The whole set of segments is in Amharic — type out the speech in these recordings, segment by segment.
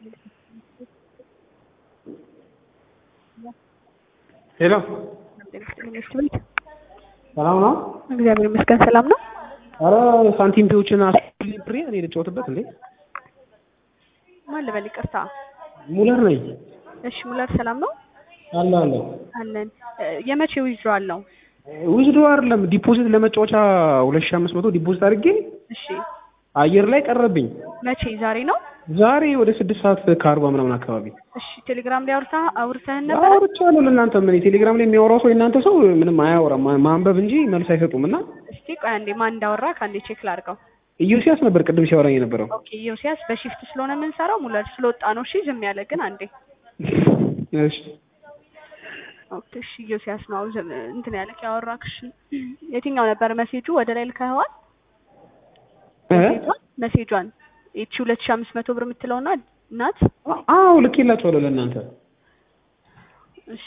ሄሎ ሰላም ነው? እግዚአብሔር ይመስገን ሰላም ነው። አረ ሳንቲም ፒዎችን አስብሬ እኔ ልጫወትበት እንዴ? ማን ልበል? ይቅርታ። ሙለር ነኝ። እሺ ሙለር ሰላም ነው አለ አለ አለን። የመቼ ዊዝድሮዋል ነው? ውዝዶ አይደለም ዲፖዚት ለመጫወቻ ሁለት ሺህ አምስት መቶ ዲፖዚት አድርጌ እሺ አየር ላይ ቀረብኝ። መቼ? ዛሬ ነው? ዛሬ ወደ ስድስት ሰዓት ከአርባ ምናምን አካባቢ እሺ ቴሌግራም ላይ አውርታ አውርተህን ነበር? አውርቻለሁ። ለእናንተ ምን ቴሌግራም ላይ የሚያወራው ሰው የእናንተ ሰው ምንም አያወራም፣ ማ- ማንበብ እንጂ መልስ አይሰጡም። እና እስቲ ቆይ አንዴ ማን እንዳወራ ከአንዴ ቼክ ላድርገው። ኢዮስያስ ነበር ቅድም ሲያወራኝ የነበረው። ኦኬ ዮሲያስ በሺፍት ስለሆነ የምንሰራው ሙለር ስለወጣ ነው። እሺ ዝም ያለ ግን አንዴ እሺ ኦኬ እሺ ዮሲያስ ነው ዝም እንትን ያለክ ያወራክሽ። የትኛው ነበር መሴጁ? ወደ ላይ ልከኸዋል? እ? መሴጇን መሴጇን ይቺ ሁለት ሺህ አምስት መቶ ብር የምትለውና ናት። አዎ ልኬላችኋለሁ ለእናንተ። እሺ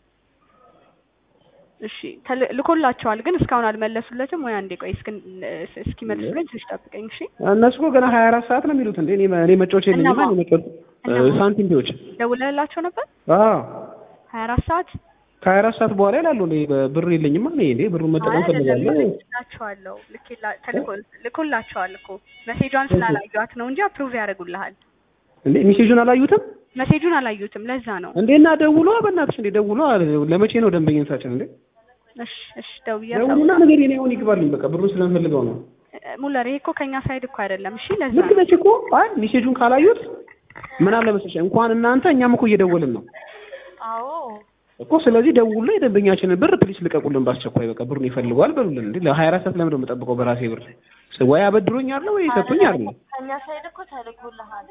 እሺ ተል- ልኮላቸዋል ግን እስካሁን አልመለሱለትም ወይ? አንዴ ቆይ እስኪ እስኪመልሱልኝ ትንሽ ጠብቀኝ። እሺ እነሱ እኮ ገና ሀያ አራት ሰዓት ነው የሚሉት እንዴ። እኔ እኔ መጫወቻ የለኝማ እነማ? እኔ መጫወት እነማ? ሳንቲም ፒዎች ደውለህላቸው ነበር? አዎ ሀያ አራት ሰዓት ከሀያ አራት ሰዓት በኋላ ይላሉ። እኔ ብር የለኝማ እኔ እንዴ ብሩን መጠቀም ፈልጋለሁ። ልኬላቸዋለሁ ልኬላ- ተልኮ- ልኮላቸዋል እኮ መሴጇን ስላላዩት ነው እንጂ አፕሩቭ ያደርጉልሃል። እንዴ ሜሴጁን አላዩትም መሴጁን አላዩትም ለዛ ነው። እንዴ? እና ደውሎ በእናትሽ እንዴ ደውሎ ለመቼ ነው ደንበኝነታችን እንዴ? እሺ እሺ ደውዬ ደውሉና ነገር የኔ አሁን ይግባልኝ በቃ ብሩን ስለምፈልገው ነው። ሙለር ይሄ እኮ ከኛ ሳይድ እኮ አይደለም። እሺ ለዛ ልክ ነው። ነች እኮ አይ ሜሴጁን ካላዩት ምን አለ መሰለሽ እንኳን እናንተ እኛም እኮ እየደወልን ነው አዎ እኮ ስለዚህ ደውሉ የደንበኛችንን ብር ፕሊስ ልቀቁልን በአስቸኳይ በቃ ብሩን ይፈልገዋል በሉልን እንዴ ለሀያ አራት ሰዓት ለምን ነው የምጠብቀው በራሴ ብር ወይ አበድሮኝ አለ ወይ ሰጡኝ አለ ከኛ ሳይድ እኮ ተልኮልሃል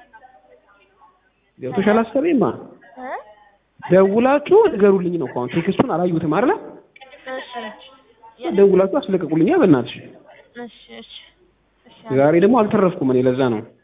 ገብቶሻል አሰቤማ እ ደውላችሁ ንገሩልኝ ነው እኮ አሁን ቴክስቱን አላዩትም አይደለ እሺ ደውላችሁ አስለቀቁልኛ በእናትሽ እሺ እሺ እሺ ዛሬ ደግሞ አልተረፍኩም እኔ ለዛ ነው